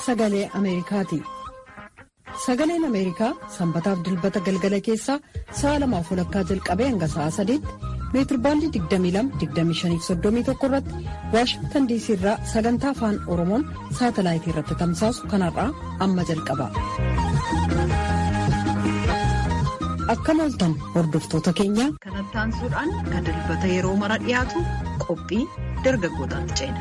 sagalee Ameerikaati. Sagaleen Ameerikaa sanbataaf dilbata galgala keessaa sa'a lamaaf walakkaa jalqabee hanga sa'a sadiitti meetirbaandii 22-25-31 irratti waashingtan diisii irraa sagantaa afaan oromoon saatalaayitii irratti tamsaasu kanarraa amma jalqaba. Akkam ooltan hordoftoota keenya. Kanatti aansuudhaan kan dilbata yeroo mara dhiyaatu qophii dargaggootaatti ceena.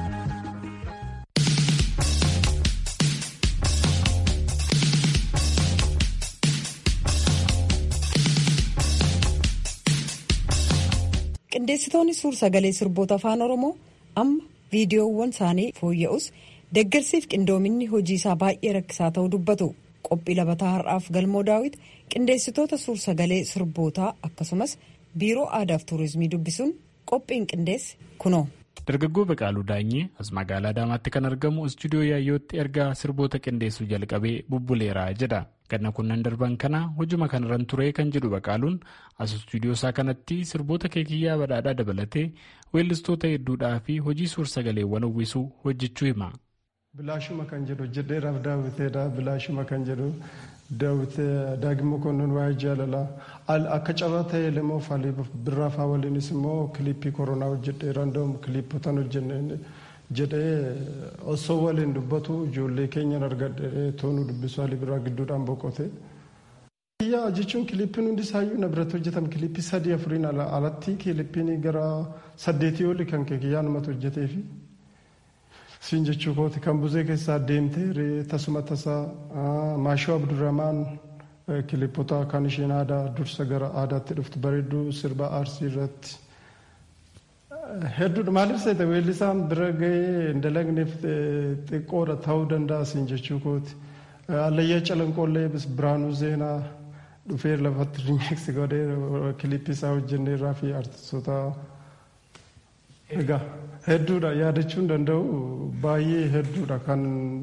qindeessitoonni suur sagalee sirboota afaan oromoo amma viidiyoowwan isaanii fooyya'us deeggarsiif qindoominni hojii isaa baay'ee rakkisaa ta'uu dubbatu qophii labataa har'aaf galmoo daawit qindeessitoota suur sagalee sirbootaa akkasumas biiroo aadaaf tuurizimii dubbisuun qophiin qindeesse kunoo. dargaggoo Baqaaluu Daanyee as magaalaa Adaamaatti kan argamu istuudiyoo yaayyootti ergaa sirboota qindeessuu jalqabee bubbuleera jedha. ganna kunnan darban kana hojuma kanarran ture kan jedhu Baqaaluun as istuudiyoo isaa kanatti sirboota keekiyyaa badhaadhaa dabalatee weellistoota hedduudhaa fi hojii suur sagaleewwan uwwisuu hojjechuu hima. Bilaashuma kan jedhu jedheeraaf daawwiteedha. Bilaashuma kan jedhu daawwitee daagimmoo konnoon waa'ee jaalalaa. Akka carraa ta'e lemoo faalii birraafaa waliinis immoo kiliippii koronaa hojjedheera. Andoom kiliippotaan hojjennee jedhee osoo waliin dubbatu ijoollee keenyan argadhee toonu dubbisu haalli biraa gidduudhaan boqote. Yaa jechuun kiliippiin hundi isaayyuu na biratti hojjetame kiliippii sadii afuriin alatti kiliippiin gara saddeetii olii kan keekiyyaa namatti hojjeteefi. Siin jechuu kooti kan buzee keessaa deemtee tasuma tasaa maashoo abdurrahmaan kiliippota kan isheen aadaa dursa gara aadaatti dhuftu bareedduu sirba arsii irratti. Hedduudha maaliif seete weellisaan bira gahee hin dalagneef xiqqoodha ta'uu danda'a siin jechuu kooti. Allayyaa calanqoollee biraanuu seenaa dhufee lafatti rimeeksi godhee kiliippii isaa hojjenneerraa fi artistoota egaa hedduudha yaadachuu danda'u baay'ee hedduudha kan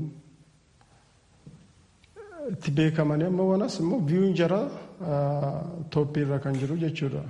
itti beekamanii amma wanas immoo biyuun jara tooppiirra kan jiru jechuudha.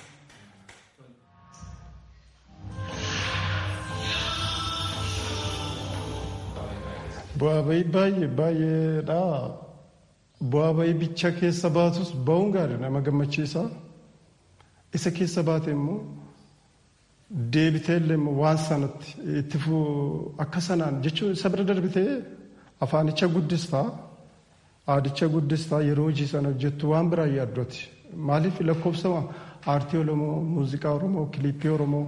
Bu'aa bahii baay'ee baay'eedha. Bu'aa bahii bicha keessa baatus ba'uun gaarii nama gammachiisa. Isa keessa baate immoo deebitee illee waan sanatti itti akka sanaan jechuun isa bira darbitee afaanicha guddistaa aadicha guddistaa yeroo hojii sana hojjettu waan biraa yaaddooti. Maaliif lakkoofsa aartii Oromoo, muuziqaa Oromoo, kiliippii Oromoo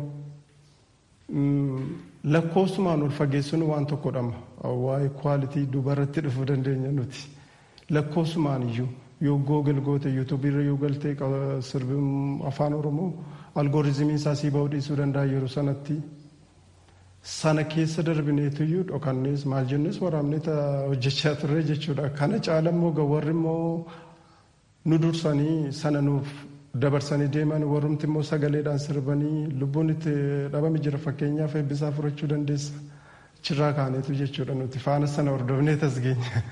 lakkoofsumaan ol fageessuun waan tokkodha. Waa'ee kwaalitii dubarratti dhufuu dandeenya nuti. Lakkoofsumaan iyyuu yoo googil goote yuutuubiirra yoo galte sirbi afaan Oromoo algooriizimiin isaa sii ba'uu dhiisuu danda'a yeroo sanatti. Sana keessa darbineetuyyuu dhokannees maal jennes waraabnee hojjechaa turre jechuudha. Kana caala immoo warri immoo nu dursanii sana nuuf dabarsanii deeman warrumti immoo sagaleedhaan sirbanii lubbuun itti dhabame jira fakkeenyaaf eebbisaa furachuu dandeessa. Achirraa kaaneetu jechuudha nuti faana sana hordofnee tasgeenya.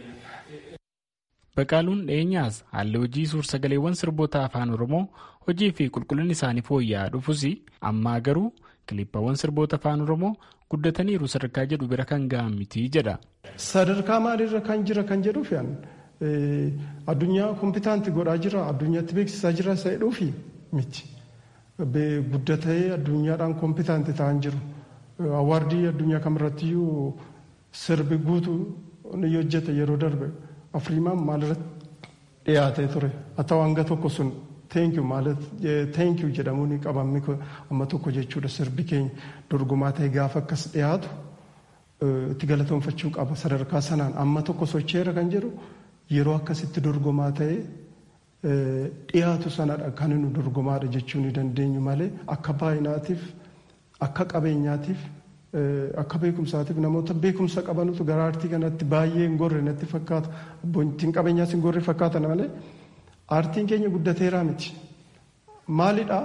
Baqaaluun dhiyeenyaas haalli hojii suur-sagaleewwan sirboota afaan Oromoo hojii fi qulqullinni isaanii fooyya'aa dhufus ammaa garuu kiliippawwan sirboota afaan Oromoo guddataniiru sadarkaa jedhu bira kan ga'an miti jedha. Sadarkaa maaliirra kan jira kan jedhuuf addunyaa kompitaanti godhaa jira addunyaatti beeksisaa jira isa jedhuufi miti. Guddatee addunyaadhaan kompitaanti ta'an jiru. Awaardii addunyaa kamirrattiyyuu sirbi guutuu ni hojjete yeroo darbe. afriimaan maalirratti dhiyaatee ture haa ta'u hanga tokko sun teenkiyu maalat teenkiyu jedhamuu ni qabamni amma tokko jechuudha sirbi keenya dorgomaa ta'e gaafa akkas dhiyaatu itti galatoonfachuu qaba sadarkaa sanaan amma tokko socheera kan jedhu yeroo akkasitti dorgomaa ta'e dhiyaatu sanadha kan nu dorgomaadha jechuu ni dandeenyu malee akka baay'inaatiif akka qabeenyaatiif akka beekumsaatiif namoota beekumsa qabanutu gara aartii kanatti baay'ee hin gorre natti fakkaata. Abbootiin qabeenyaas hin gorre fakkaatan malee aartiin keenya guddateeraa miti. Maalidhaa?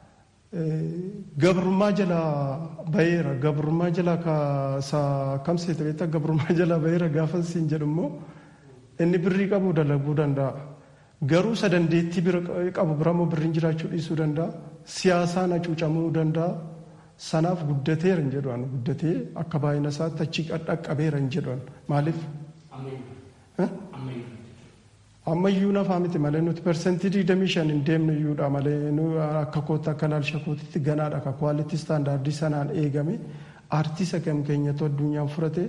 Gabrummaa jalaa baheera. Gabrummaa jalaa kam seeta beektaa gabrummaa jalaa baheera gaafa siin jedhu immoo inni birrii qabu dalaguu danda'a. Garuu isa dandeettii qabu bira immoo birriin jiraachuu dhiisuu danda'a. Siyaasaan hacuucamuu danda'a. sanaaf guddateera hin jedhan guddatee akka baay'ina isaatti achi dhaqqabeera hin jedhan maaliif. ammayyuu nafaa miti malee nuti persentii digdamii shan hin deemne iyyuudha malee akka kootti akka laalcha kootitti ganaadha akka kwaalitii istaandaardii sanaan eegame aartisa kam keenyatu addunyaan furate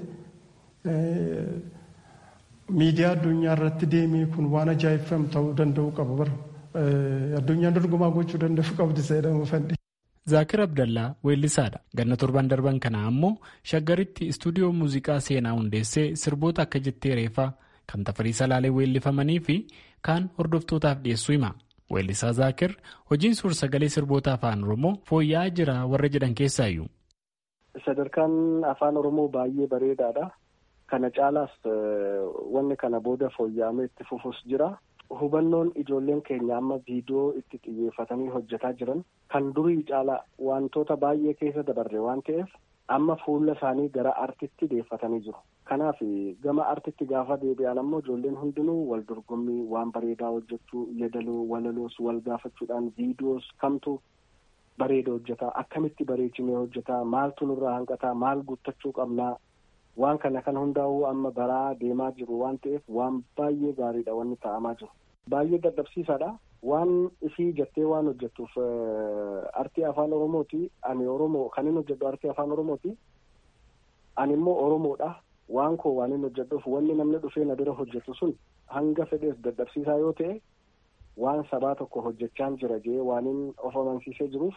miidiyaa addunyaa irratti deemee kun waan ajaa'ibfam ta'uu danda'u qaba bara addunyaan dorgomaa gochuu danda'u qabdi seedhamu fadhi. Zaakir Abdallaa weellisaadha. Ganna torban darban kana ammoo shaggaritti istuudiyoo muuziqaa seenaa hundeessee sirboota akka jettee reefaa kan tafarii salaalee weellifamanii fi kaan hordoftootaaf dhiyeessuu hima. Weellisaa Zaakir hojiin suur sagalee sirboota afaan Oromoo fooyya'aa jira warra jedhan keessaayyuu. Sadarkaan afaan Oromoo baay'ee bareedaadha. Kana caalaas wanni kana booda fooyya'amee itti fufus jira. Hubannoon ijoolleen keenya amma viidiyoo itti xiyyeeffatanii hojjetaa jiran kan durii caalaa wantoota baay'ee keessa dabarre waan ta'eef amma fuula isaanii gara artitti deeffatanii jiru. Kanaaf gama artitti gaafa deebi'an ammoo ijoolleen hundinuu wal dorgommii waan bareedaa hojjechuu yeedaloo walaloos wal gaafachuudhaan viidiyoos kamtu bareeda hojjetaa akkamitti bareechinee hojjetaa maaltu nurraa hanqataa maal guuttachuu qabnaa waan kana kan hundaa'uu amma baraa deemaa jiru waan ta'eef waan baay'ee gaariidha wanni ta'amaa jiru. Baay'ee dadhabsiisaadha. Waan ifii jettee waan hojjettuuf artii afaan Oromooti. Ani Oromoo kan inni hojjedhu artii afaan Oromooti. Ani immoo Oromoodha. Waan koo waan inni hojjedhuuf wanni namni dhufee na bira hojjetu sun hanga fedhees dadhabsiisaa yoo ta'e waan sabaa tokko hojjechaan jira jee waan inni of amansiisee jiruuf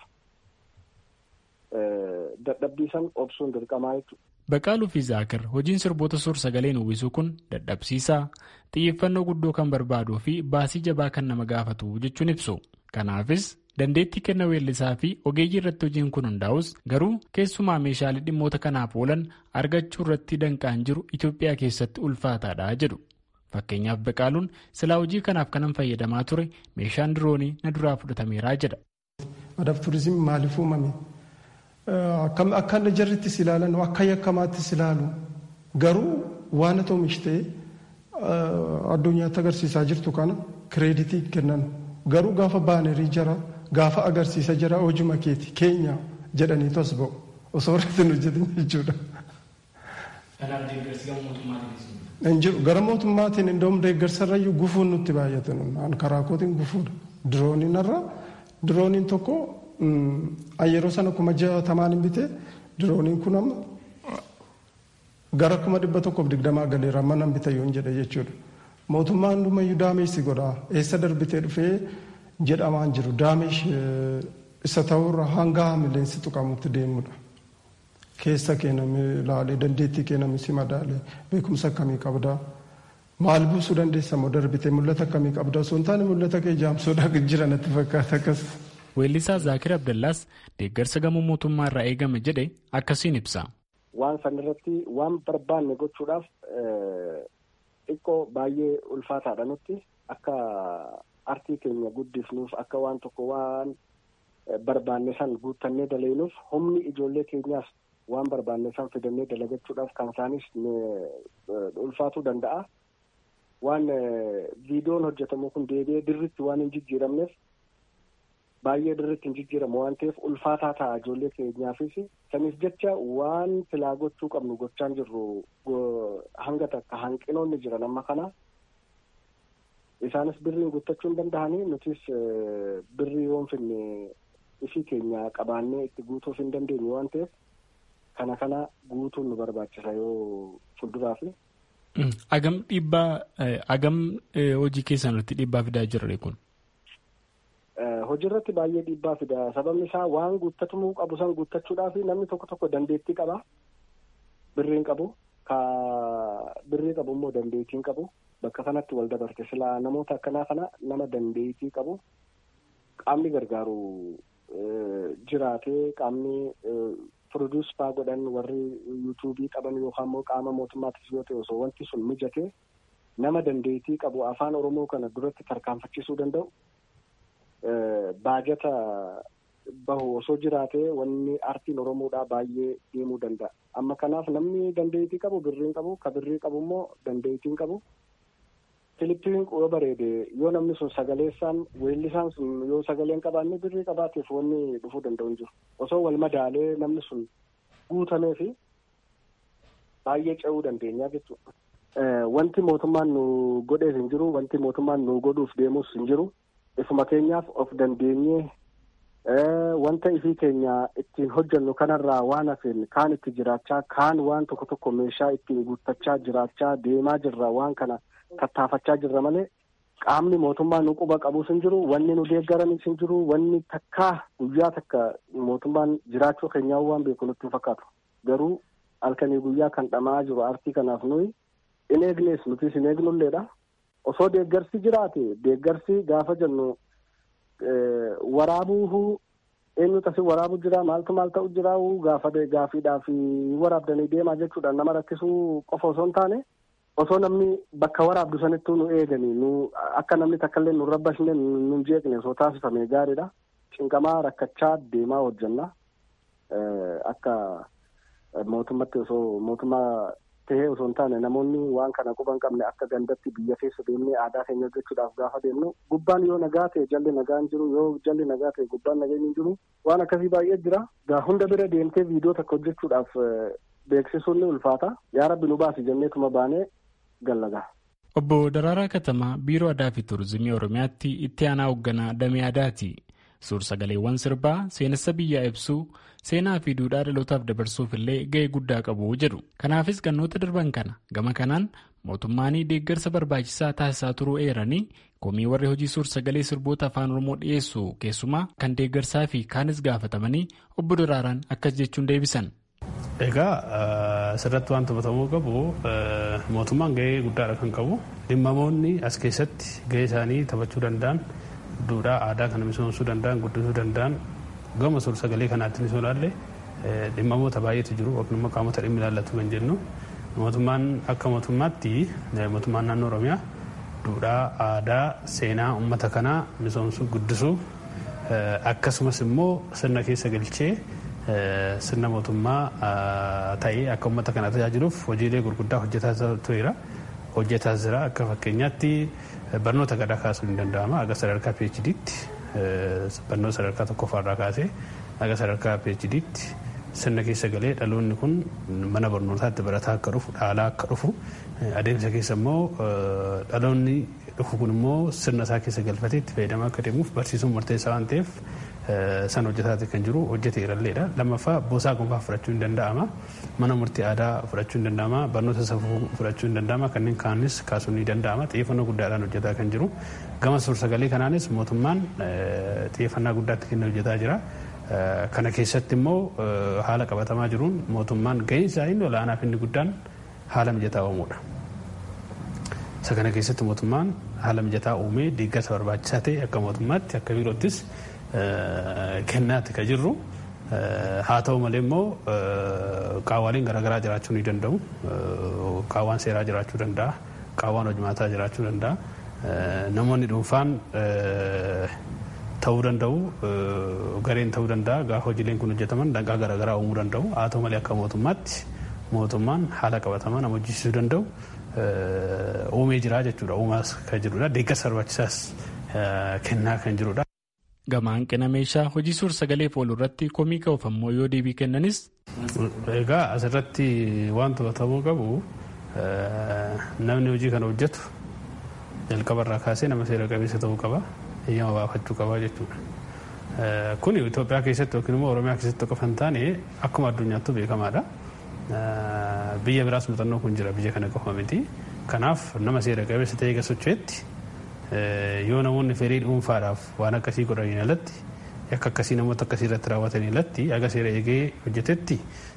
dadhabbiisan obsuun dirqamaa jechuudha. Baqaaluu fi Zaakir hojiin sirboota suur sagaleen uwwisuu kun dadhabsiisaa xiyyeeffannoo guddoo kan barbaaduu fi baasii jabaa kan nama gaafatu jechuun ibsu. Kanaafis dandeettii kenna weellisaa fi ogeeyyii irratti hojiin kun hundaa'us garuu keessumaa meeshaalee dhimmoota kanaaf oolan argachuu irratti danqaan jiru Itoophiyaa keessatti ulfaataadha jedhu. Fakkeenyaaf Baqaaluun silaa hojii kanaaf kanan fayyadamaa ture meeshaan diroonii na duraa fudhatameeraa jedha. Adaaf turizimii maaliif uumame? Akka inni jarrittis ilaalan akka yakkamaattis ilaalu garuu waan ati oomishtee addunyaatti agarsiisaa jirtu kana kireeditii kennan garuu gaafa baanerii jara gaafa agarsiisa jara hojuma keeti keenya jedhanii tos ba'u osoo irratti hin hojjetin jechuudha. Hin jiru gara mootummaatiin iddoo deeggarsarrayyuu gufuun nutti baay'atan karaa kootiin gufuudha dirooniin irra dirooniin tokko yeroo sana kuma jaatamaan hin bite dirooniin kun amma gara kuma dhibba tokkoof digdamaa galeera amma nan bitayyuu hin jedhe jechuudha. Mootummaan hundumayyuu daameessi godha eessa darbitee dhufee jedhamaan jiru daameesh isa ta'urra hanga milleensi tuqamutti deemudha. Keessa keename ilaalee dandeettii keename si madaalee beekumsa akkamii qabdaa. Maal buusuu dandeessa moo darbitee mul'ata akkamii qabdaa osoo hin taane mul'ata kee jaamsuudhaa jira natti fakkaata akkas. Weellisaa Zaakir Abdallaas deeggarsa gamoo mootummaa irraa eegame jedhe akkasiin ibsa. Waan sanarratti waan barbaanne gochuudhaaf xiqqoo baay'ee ulfaataadha nutti akka artii keenya guddifnuuf akka waan tokko waan barbaanne san guuttannee dalagnuuf humni ijoollee keenyaas waan barbaanne san fidannee dalagachuudhaaf kan isaanis ulfaatuu danda'a. Waan viidiyoon hojjetamu kun deebi'ee dirritti waan hin jijjiiramneef baay'ee dirritti hin jijjiiramu waan ta'eef ulfaataa ta'a ijoollee keenyaafis saniif jecha waan filaa gochuu qabnu gochaan jirru hanga takka hanqinoonni jiran amma kana isaanis birriin guuttachuu hin danda'anii nutis birrii yoon finne ifii keenya qabaannee itti guutuuf hin dandeenye waan ta'eef kana kana guutuun nu barbaachisa yoo fuulduraaf. Agam dhiibbaa agam hojii keessan irratti dhiibbaa fidaa jira kun? hojii irratti baay'ee dhiibbaa fida sababni isaa waan guuttatamuu qabu san guuttachuudhaaf namni tokko tokko dandeettii qaba birriin qabu ka birrii qabu immoo dandeettiin qabu bakka kanatti wal dabarte silaa namoota akkanaa kana nama dandeettii qabu qaamni gargaaru jiraatee qaamni produus faa godhan warri yuutuubii qaban yookaan immoo qaama mootummaatis yoo ta'e osoo wanti sun mijate nama dandeettii qabu afaan oromoo kana duratti tarkaanfachiisuu danda'u baajata bahu osoo jiraatee wanni artiin oromoodhaa baay'ee deemuu danda'a. Amma kanaaf namni dandeettii qabu birriin qabu ka birrii qabu immoo dandeettiin qabu Filippin yoo bareede yoo namni sun sagaleessaan weellisaan sun yoo sagaleen qabaanne birrii qabaateef wanni dhufuu danda'u hin jiru. Osoo wal madaalee namni sun guutamee fi baay'ee ce'uu dandeenya jechuudha. Wanti mootummaan nu godhees hin jiru, wanti mootummaan nu godhuuf deemus hin jiru. Ifuma keenyaaf of dandeenyee wanta ifii keenya ittiin hojjennu kanarraa waan hafeen kaan itti jiraachaa kaan waan tokko tokko meeshaa ittiin guuttachaa jiraachaa deemaa jirra waan kana tattaafachaa jirra malee qaamni mootummaa nu quba qabus hin jiru wanni nu deeggaranis hin jiru wanni takkaa guyyaa takka mootummaan jiraachuu keenyaa waan beeku nutti hin fakkaatu garuu halkanii guyyaa kan dhamaa jiru aartii kanaaf nuyi in eegnees nutis hin eegnulleedha osoo deeggarsi jiraate deeggarsi gaafa jennu waraabuu eenyutu asi waraabu jira maaltu maal ta'u jira gaafa gaafiidhaaf waraabdanii deemaa jechuudha nama rakkisuu qofa osoo hin taane osoo namni bakka waraabdu sanittuu nu eeganii nu akka namni takkallee nu rabbashne nu jeeqne osoo taasifame gaariidha cinqamaa rakkachaa deemaa hojjenna akka mootummatti osoo mootummaa tahee osoo hin taane namoonni waan kana quba hin qabne akka gandatti biyya keessa deemnee aadaa keenya hojjechuudhaaf gaafa deemnu gubbaan yoo nagaa ta'e jalli nagaa hin jiru yoo jalli nagaa ta'e gubbaan nageenyi hin jiru waan akkasii baay'ee jira gaa hunda bira deemtee viidiyoo takka hojjechuudhaaf beeksisuun ni ulfaata yaa rabbi nu baasi jenneetuma baanee gallagaa. Obbo Daraaraa Katamaa Biiroo Aadaa fi Turizimii Oromiyaatti itti aanaa hoogganaa Damee Aadaati. Suur-sagaleewwan sirbaa seenessa biyyaa ibsuu seenaa fi duudhaa dhalootaaf dabarsuuf illee ga'ee guddaa qabu jedhu. Kanaafis gannoota darban kana gama kanaan mootummaan deeggarsa barbaachisaa taasisaa turuu eeranii komii warri hojii suur-sagalee sirboota afaan Oromoo dhiyeessu keessumaa kan deeggarsaa fi kaanis gaafatamanii obbo Daraaraan akkas jechuun deebisan. Egaa asirratti waan hubatamuu qabu mootummaan ga'ee guddaadha kan qabu dhimmamoonni as keessatti ga'ee isaanii taphachuu danda'an. duudhaa aadaa kana misoomsuu danda'an guddisuu danda'an gama suur-sagalee kanaatti ni ilaalle dhimmamoota baay'eetu jiru yookiin immoo qaamota dhimmi ilaallatu kan jennu mootummaan akka mootummaatti mootummaan naannoo oromiyaa duudhaa aadaa seenaa uummata kanaa misoomsuu guddisuu akkasumas immoo sirna keessa galchee sirna mootummaa ta'ee akka uummata kana tajaajiluuf hojiilee gurguddaa hojjetaa tureera hojjetaa jira akka fakkeenyaatti barnoota gadaa kaasuun ni danda'ama aga sadarkaa PHD'tti barnoota sadarkaa tokkoffaarraa kaasee aga sadarkaa PHD'tti sirna keessa galee dhaloonni kun mana barnootaatti barataa akka dhufu dhaalaa akka dhufu adeemsa keessa immoo dhaloonni dhufu kun immoo sirna isaa keessa galfatee itti fayyadamaa akka deemuuf barsiisuun murteessaa waan ta'eef san hojjetaati kan jiru hojjetee irralleedha lammaffaa boosaa gonfaa fudhachuu hin danda'ama mana murtii aadaa fudhachuu hin danda'ama barnoota safuu fudhachuu hin danda'ama kanneen kaanis kaasuun ni danda'ama xiyyeeffannoo guddaadhaan hojjetaa kan jiru gama suur-sagalee kanaanis mootummaan xiyyeeffannaa guddaatti kennee hojjetaa jira kana keessatti immoo haala qabatamaa jiruun mootummaan ga'een isaa inni olaanaa fi inni guddaan haala mijataa uumuudha. isa kana keessatti mootummaan haala mijataa uumee deeggarsa barbaachisaa ta'e akka mootummaatti akka biiroottis kennaatti kan jirru haa ta'u malee immoo qaawwaaleen garaagaraa jiraachuu ni danda'u qaawwaan seeraa jiraachuu danda'a qaawwaan hojimaataa jiraachuu danda'a namoonni dhuunfaan ta'uu danda'u gareen ta'uu danda'a gaafa hojiileen kun hojjetaman danqaa garaagaraa uumuu danda'u haa ta'u malee akka mootummaatti mootummaan haala qabatamaa nama hojjechiisuu danda'u uumee jira jechuudha uumaas kan jirudha deeggarsa barbaachisaas kennaa kan jirudha. Gama hanqina meeshaa hojii suur-sagaleef oolu irratti komii ka'uuf ammoo yoo deebii kennanis. Egaa asirratti waan to'atamuu qabu namni hojii kana hojjetu jalqabarraa kaasee nama seera qabeessa ta'uu qaba eeyyama baafachuu qaba jechuudha. Kun Itoophiyaa keessatti yookiin immoo Oromiyaa keessatti qofa hin taane akkuma addunyaattuu beekamaadha. Biyya biraas muuxannoo kun jira biyya kana qofa miti. Kanaaf nama seera qabeessa ta'ee eega socho'etti yoo namoonni fedhii dhuunfaadhaaf waan akkasii godhaniin alatti akka akkasii namoota akkasii irratti raawwataniin alatti aga seera eegee hojjetetti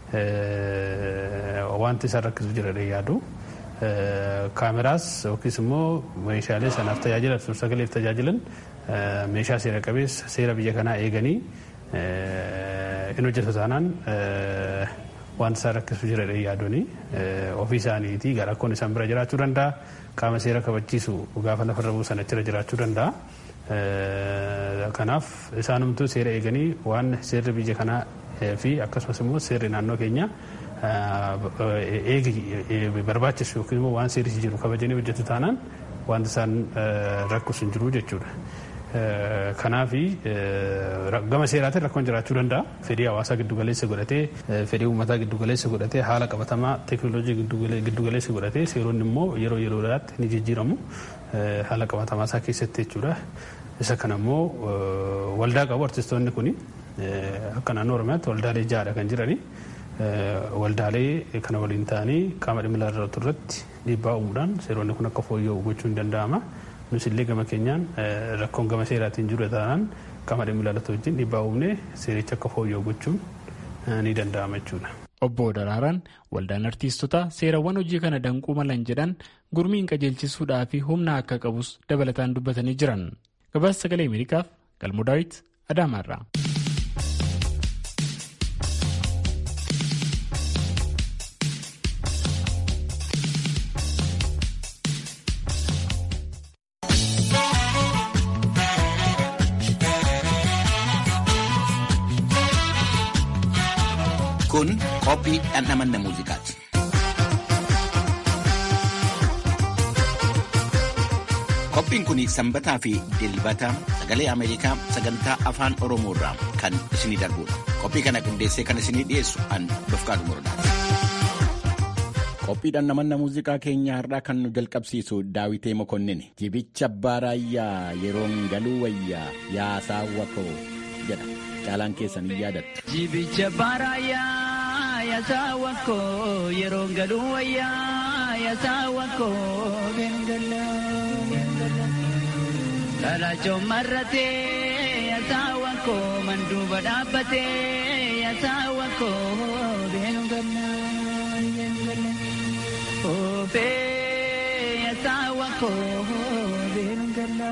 wanti isaan rakkisu jira yaadu. Kaameraas yookiis immoo meeshaalee sanaaf tajaajilan suur-sagaleef tajaajilan meeshaa seera qabeessa seera biyya kanaa eeganii in hojjetu taanaan wanti isaan rakkisu jira yaaduuni ofii isaaniitii gara akkoon isaan bira jiraachuu danda'a. qaama seera kabachiisu gaafa lafarra buusan achirra jiraachuu danda'a. Kanaaf isaanumtuu seera eeganii waan seerri biyya kanaa fi akkasumas immoo seerri naannoo keenya eegi barbaachisu yookiin immoo waan seerri jiru kabajanii hojjetu taanaan wanti isaan rakkus hin jiru jechuudha. Kanaafi gama seeraatiin rakkoon jiraachuu danda'a. Fedhii hawaasaa giddugaleessa godhatee fedhii uummataa giddugaleessa godhatee haala qabatamaa teekinooloojii giddugaleessa godhatee seeronni immoo yeroo yeroodhaatti ni jijjiiramu haala qabatamaa isaa keessatti jechuudha. Isa kana immoo waldaa qabu artistoonni kuni akka naannoo Oromiyaatti waldaalee ja'adha kan jirani. Waldaalee kana waliin ta'anii qaama dhimma ilaalatu irratti dhiibbaa uumuudhaan seeronni kun akka fooyya'u gochuun ni danda'ama. Nus illee gama keenyaan rakkoon gama seeraatiin jiru taanaan qaama dhimma ilaalatu wajjin dhiibbaa uumnee seericha akka fooyya'u gochuun ni danda'ama jechuudha. Obbo Daraaraan waldaan artiistotaa seerawwan hojii kana danquu malan jedhan gurmiin qajeelchisuudhaa fi humna akka qabus dabalataan dubbatanii jiran. Gabaasa sagalee Ameerikaaf Galmoo Daawit Adaamaarraa. Kun qophii dhandhamanna muuziqaati. Qophiin kun sanbataa fi dilbata sagalee Ameerikaa sagantaa afaan Oromoo irraa kan isinii darbudha. Qophii kana qindeessee kan isinii dhiyeessu an Dofqaadu Morodaati. Qophii dhandhamanna muuziqaa keenya har'aa kan nu jalqabsiisu Daawitee Mokonnin jibicha abbaa raayyaa yeroon galuu wayyaa yaa saawwa koo jedha. Caalaan keessan hin yaadattu. Jibicha baaraayyaa yaasaawa koo yeroo galuu wayyaa yaasaawa koo beengala. Kalaachoon marratee yaasaawa koo manduuba dhaabbatee yaasaawa koo beengala. Oofee yaasaawa koo beengala.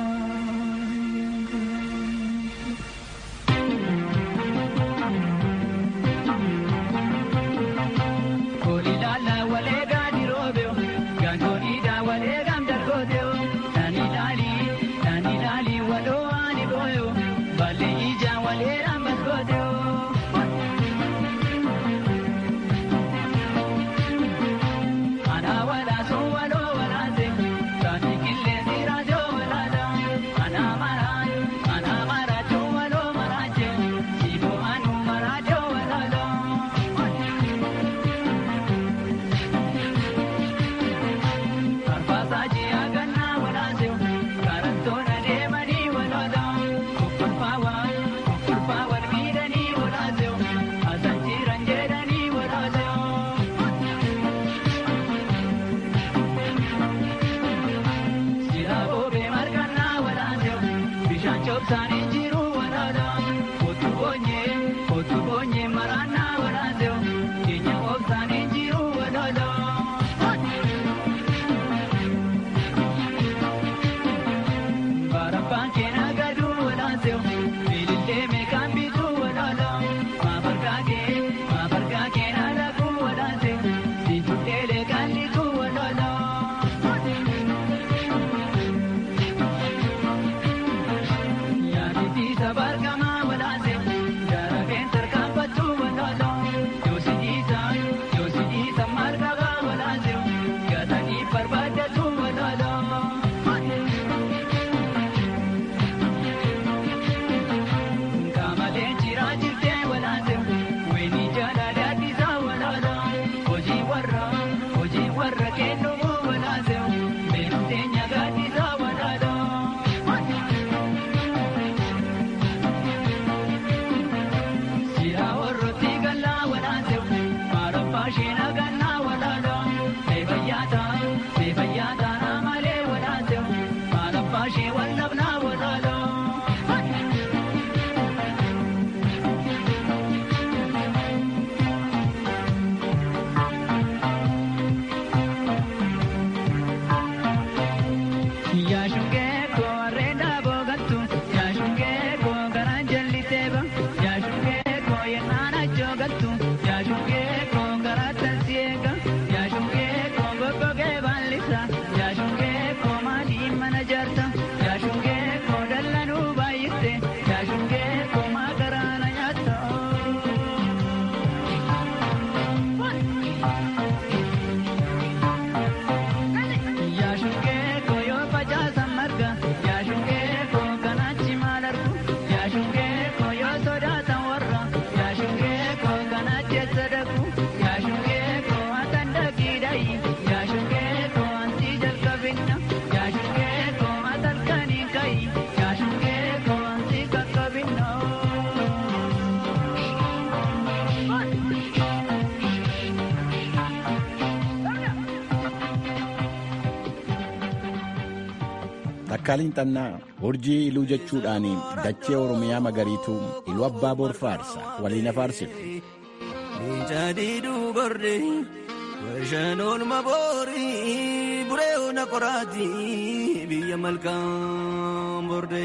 Takkaaliin Xannaa urjii iluu jechuudhaan dachee Oromiyaa magariituu iluu abbaa boor faarsa waliin afaarsitu. Jaadiduu gorde washaan oolma boori buree ona qoraati biyya malkaan borde.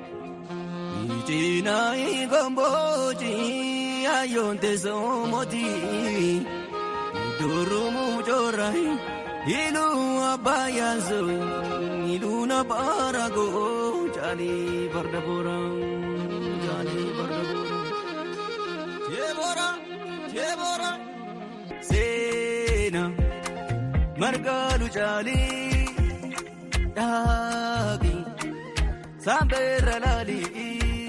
Itinaa gombooti ayyoon teessoo mooti durumuu coora iluu abbaa yaasoo iluu na baaragoo caalii farda boora caalii farda boora. Jeebora jeebora seena margaalu caalii dhaaqi saambeerra laalii.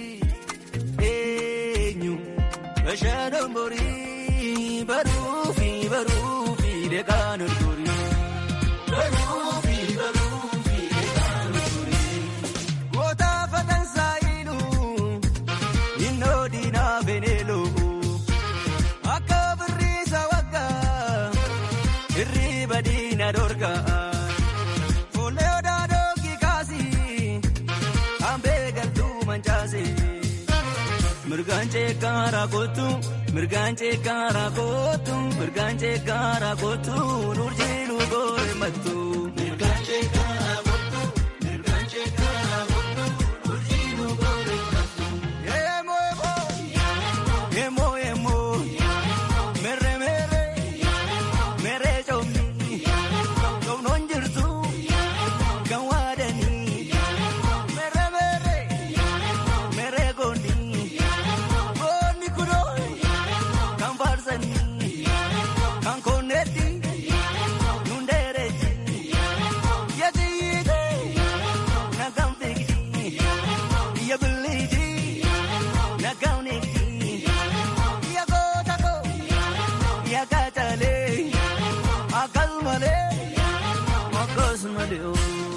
eenyu bashaanan borii baruufi baruufi deegaan olgorii. Baruufi baruufi deegaan olgorii. Goota fatan saayilu innoo diinaa beneeloo akka birriisa waggaa irriba diina dorgaa. Fuullee odaa dookii kaasii hambee galtuu mancaasee. Mirgaan ceekaara kootu mirgaan ceekaara kootu mirgaan ceekaara kootu nurjiilu goore mattu. Mirgaan ceekaara kootu mirgaan ceekaara kootu nurjiilu goore mattu. Yemoo yemoo yemoo yemoo mere mere mere coomni coomnoon jirtu kan waadanii mere mere mere goonni. Goonni kunoo kan faarsanii kan konneetti nundeereetti yatiite na kan fiigdi ya biliiti na kan neetti ya goota koo ya kaataalee akkasumalee akkasumalee.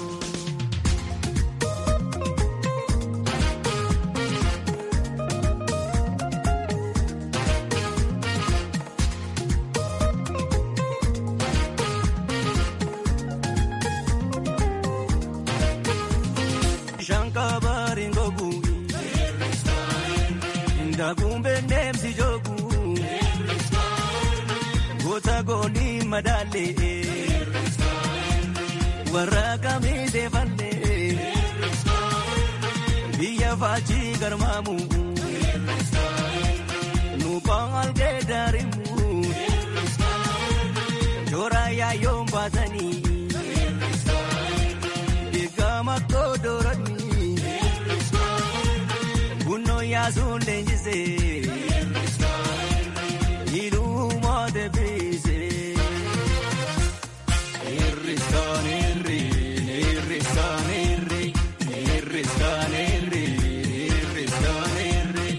Shankabari ngogu Ndakumbe nemsi jogu Gota goni madale Waraka mise falle Biya fachi garmamu Nupang alge darimu Chora ya yom pasani Digama kodorani Bunno yaasuun leenjisee Iluu de biise Irriskaan irri irriskaan irri irriskaan irri irriskaan irri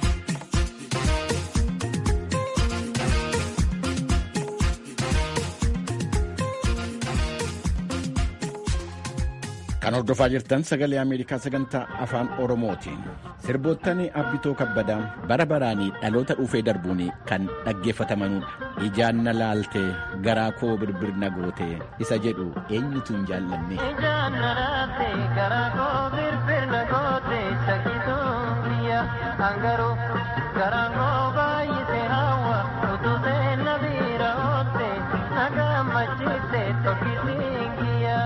Kan hordofaa jirtan sagalee Ameerikaa sagantaa afaan Oromootiin. Sirboottan Abbitoo Kabbadaa bara baraanii dhaloota dhufee darbuun kan dhaggeeffatamanudha. Ijaan na laaltee garaa koo birbirna gootee isa jedhu eenyutu hin jaallanne. Ijaan na laaltee garaa koo birbirna gootee shakkisuun biyya hangaruu garaan koo baay'isee hawwa utuu seenna biira ootte na gammachiiste tokkisiin kiyya.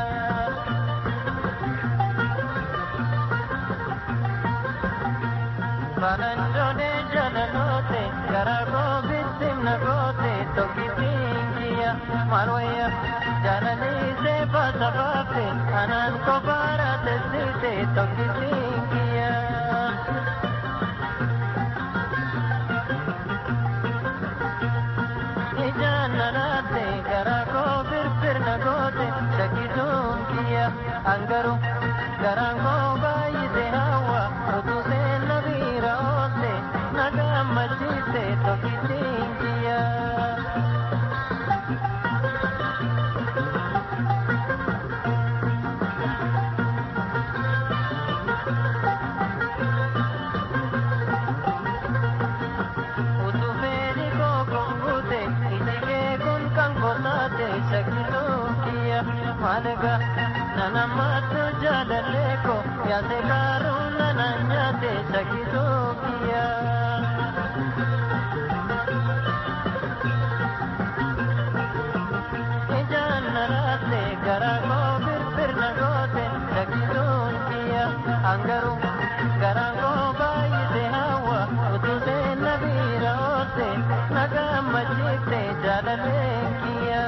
Balanjoone jalalote garaa koo bittimna goote tokkisiin kiyya marwayya jalaliisee baasafaafe anaan kophaara tessite tokkisiin kiyya. Ijaan nanaate garaa koo birbirna goote shakkisuun kiyya angaru garaan koo baay'ise hawwa utuu seenna biira oolte na gammachiiste tokkisiin kiyya. Utuu fedhi koo konguute iji kee kun kan kotaate shakkisuun kiyya maaliga nanammattu jaalallee koo yaase kaaruun nana nyaate shakkisuu kiyya. Ijaan naraate garaa koo firfirna goote shakkisuun kiyya hangaruu garaan koo baay'ise hawa utuu seenna biira oote nagaan machiifte jaalaleen kiyya.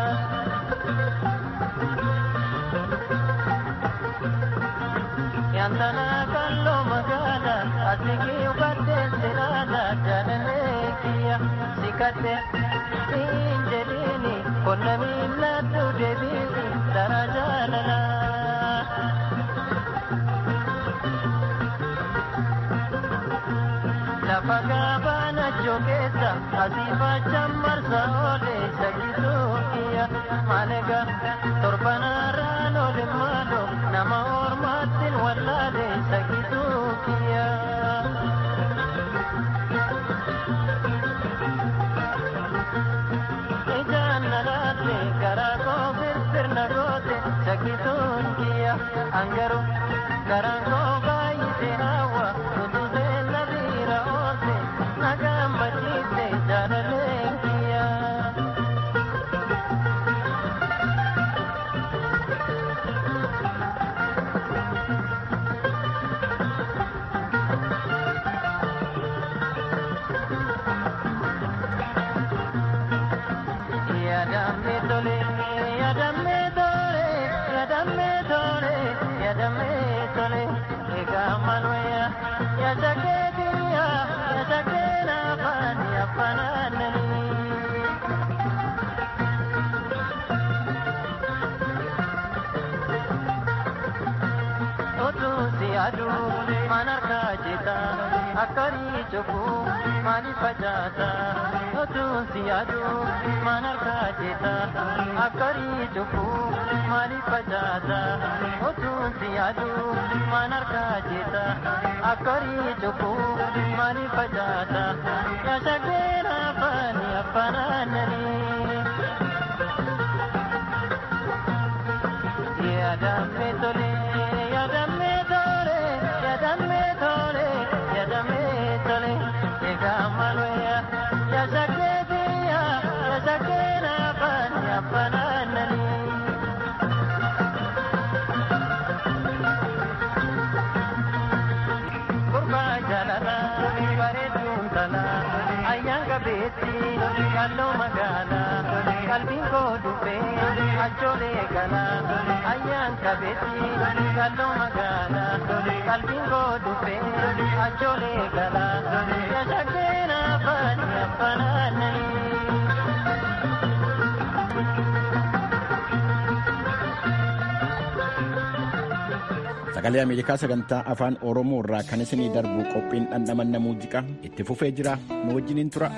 Yantana kalloo magaala asigii uffadhee siraadha jaalalee kiyya sikadhe siin jedhiini qonna miilladhu deebiini dara jaalala. Lafa gabaana jogeessa asii fachaan marsa oole shakkisuu kiyya maalega torbanarraan oole maalo nama ormaattiin wallaale shakkisuu kiyya. Ijaan nalaate garaa koo firfirna goote shakkisuun kiyya hangaru garaan koo baay'ise hawa utuu seenna biira oolte nagaan machiifte jaalaleen kiyya. Yadamme tole, yadamme tole, yadamme tole, yadamme tole, ega malwaya, yadake diya, yadake na fani afananani. Otuusi aduu manarka jita akkari cufu mani facaasa. Otuusi aduu manarka jita akkari cufu mani facaasa. Otuusi aduu manarka jita akkari cufu mani facaasa. Yashakeera fani afanaanani. Yadamme tole, yadamme tole, yadamme tole, yadamme tole, ega malwaya, yashake diya, yashake na fani afananani. Kurba jalala, bareeduun tala, ayyaan qabeetti, kalloo magaala, qalbiin koo dhufee, achoolee gala, ayyaan qabeetti, kalloo magaala, qalbiin koo dhufee, achoolee gala, yashakkeen afaani afanaananii. Sagalee Ameerikaa sagantaa afaan Oromoo irraa kan isinii darbu qophiin dhandhamanna muuziqaa itti fufee jira. Nu wajjiniin tura.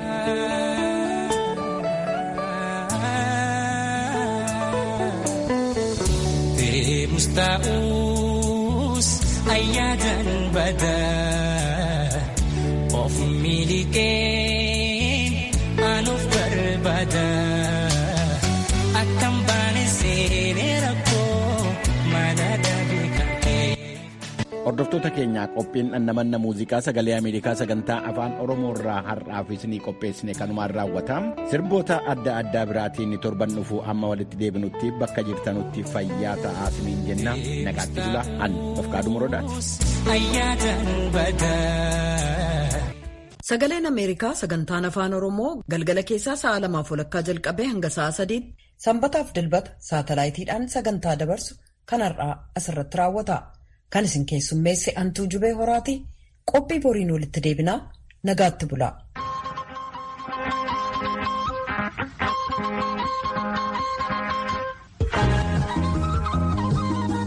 Deemus taa'us ayyaadan badaa of miliqeen anuuf barbaada akkam baane seenee rakkoo mana dabii kan kee. Hordoftoota keenyaa qophiin dhandhamanna muuziqaa sagalee Ameerikaa sagantaa afaan Oromoo irraa har'aaf isinii qopheessine kanumaan raawwata. Sirboota adda addaa biraatiin torban dhufu amma walitti deebinutti bakka jirtanutti fayyaa ta'aa isiniin jenna. Nagaatti bula an Dofqaaduu Morodaati. Ayyaadan badaa. Sagaleen Ameerikaa sagantaan afaan Oromoo galgala keessaa sa'a lamaaf walakkaa jalqabee hanga sa'a sadiitti sanbataaf dilbata saatalaayitiidhaan sagantaa dabarsu kan har'aa asirratti raawwata. Kan isin keessummeesse Antuu Jubee Horaati qophii boriin walitti deebinaa nagaatti bula.